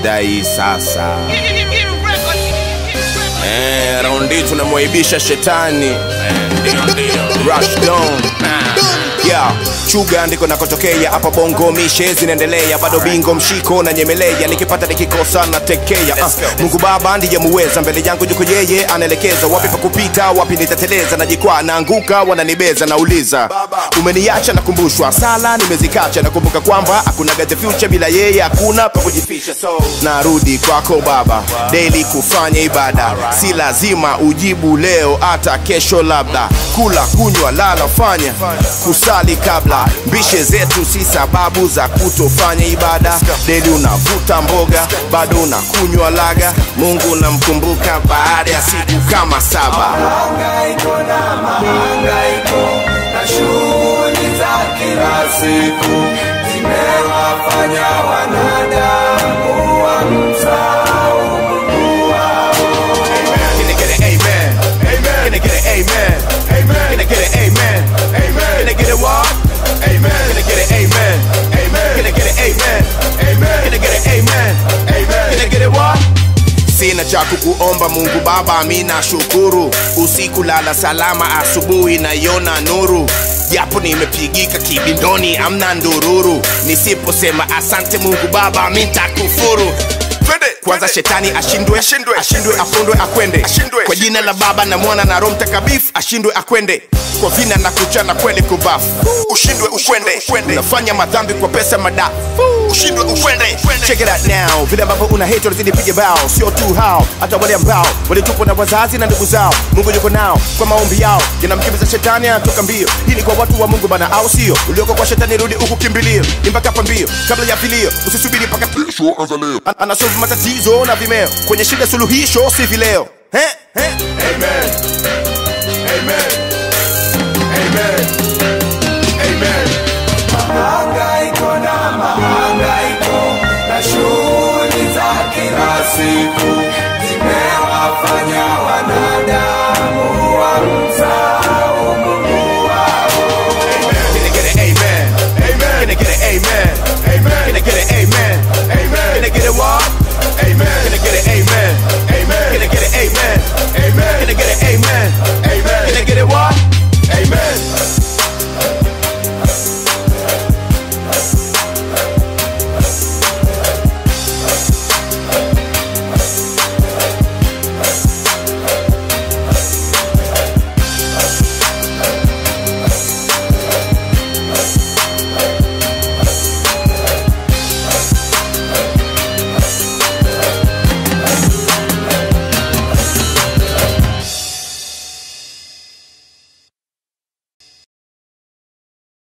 shida hii sasa Eh, raundi tunamwaibisha shetani Eh, ndio, ndio. Rush down. Yeah, chuga ndiko nakotokea hapa bongo mishe zinaendelea bado bingo mshiko na nyemelea nikipata nikikosa na tekea uh, mungu baba ndiye muweza mbele yangu yuko yeye anaelekeza wapi pa kupita wapi nitateleza najikwaa naanguka wananibeza nauliza umeniacha nakumbushwa sala nimezikacha nakumbuka kwamba hakuna the future bila yeye hakuna pa kujifisha so narudi kwako baba daily kufanya ibada si lazima ujibu leo hata kesho labda kula kunywa lala fanya kusali kabla mbishe zetu si sababu za kutofanya ibada deli unavuta mboga bado unakunywa laga mungu unamkumbuka baada ya siku kama saba Mahangaiko na mahangaiko na shughuli za kila siku zimewafanya wanadamu wamsahau Mungu wao. Can I get an amen? Amen. Can I get an amen? Amen. Can I get an amen? Amen. Can I get a what? Amen. Can I get an amen? Amen. Can I get an amen? Amen. Can I get an amen? Amen. Can I get a what? sina cha kukuomba mungu baba mina shukuru usiku lala salama asubuhi naiona nuru japo nimepigika kibindoni amna ndururu nisiposema asante mungu baba mitakufuru kwanza shetani ashindwe ashindwe, ashindwe afundwe akwende kwa jina la baba na mwana na roho mtakatifu ashindwe akwende kwa vina na kuchana kweli kubafu ushindwe ukwende unafanya madhambi kwa pesa madafu ushindwe ukwende check it out now vile ambavyo una hate wanazidi piga bao sio tu hao hata wale ambao walitupwa na wazazi na ndugu zao mungu yuko nao kwa maombi yao yanamkimbiza shetani anatoka mbio hii ni kwa watu wa mungu bana au sio ulioko kwa shetani rudi huku kimbilio ni mpaka hapa mbio kabla ya vilio usisubiri mpaka kesho anza leo An- anasolve matatizo na vimeo kwenye shida suluhisho si vileo eh? Eh? Amen. Amen.